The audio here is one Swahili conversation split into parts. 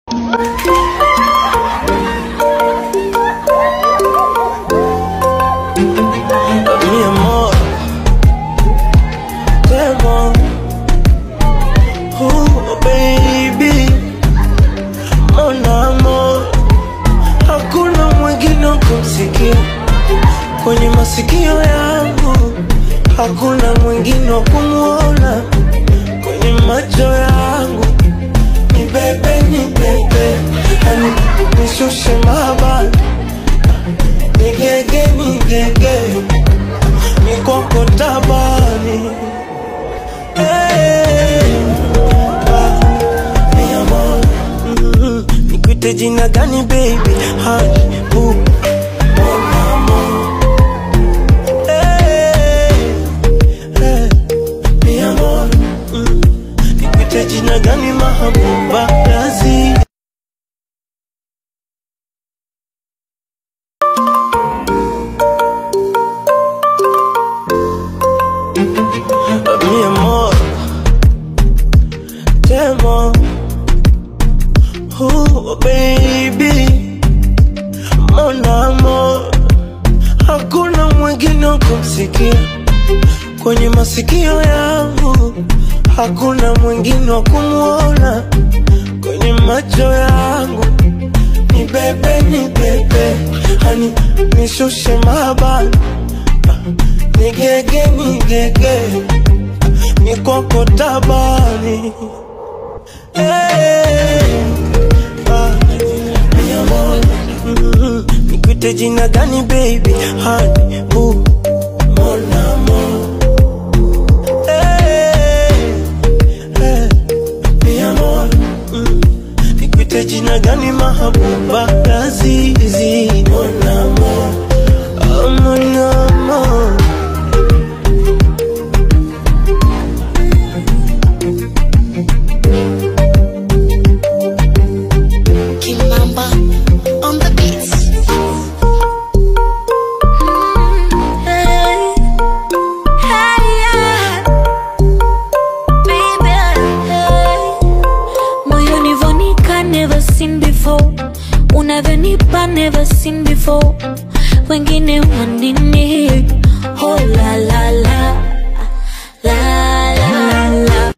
Mi amor, te amo. Oh, baby, mon amor, hakuna mwingine wa kumsikia kwenye masikio yangu, hakuna mwingine wa kumwona kwenye macho yangu. Ni bebe, ni bebe, hani nishushe mabani, nigege, nigege, mikoko tabani Hey, ah, mi amor, mm, nikuite jina gani baby? Honey, boo, mon amor. Hey, hey, mi amor, mm, nikuite jina gani mahabuba? Lazi mi amor, te amo. Oh, baby, mon amor, hakuna mwingine wa kumsikia kwenye masikio yangu, hakuna mwingine wa kumwona kwenye macho yangu. Ni bebe, ni bebe, hani nishushe mabani, nigege, nigege, mikoko tabani Hey, ah, mi amor, mm, nikuite jina gani baby? Honey, boo, mon amor. Hey, hey, mi amor, mm, nikuite jina gani mahabuba? Lazizi, mon amor, oh, mon amor. Kimamba on the beats. Hey, hey, yeah. Baby, hey. Moyoni vonika never seen before unavyonipa never seen before wengine wanini oh la la la la la la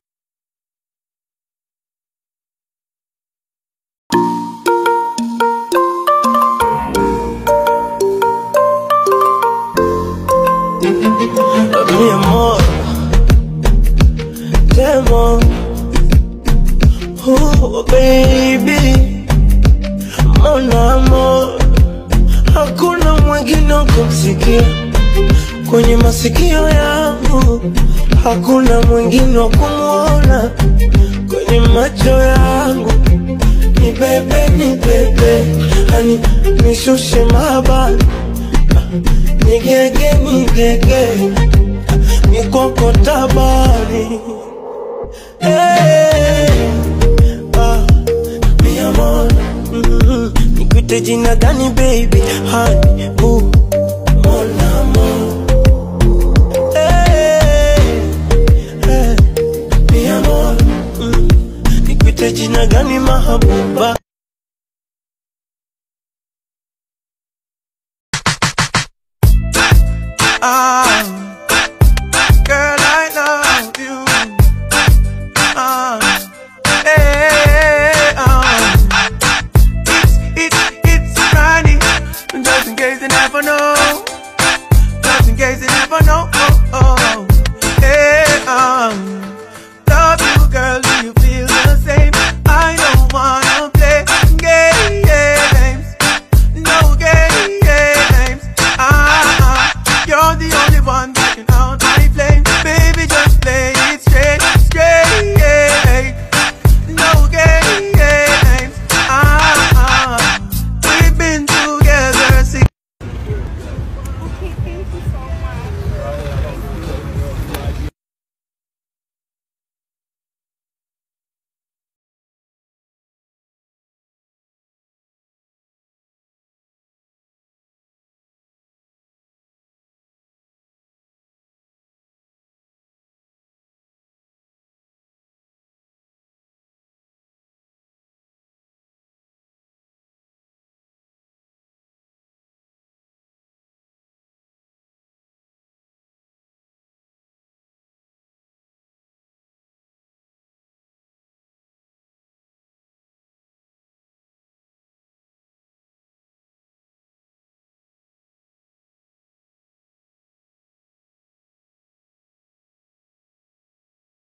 mi amor, te amo. Oh, baby, mon amor, hakuna mwingine wa kumsikia kwenye masikio yangu, hakuna mwingine wa kumwona kwenye macho yangu. Ni bebe, ni bebe, hani nishushe mabani nigege nigege mikoko tabani hey, ah, mi amor mm, nikuite jina gani baby Honey, boo, mon amor hey, hey, mi amor mm, nikuite jina gani mahabuba Ah,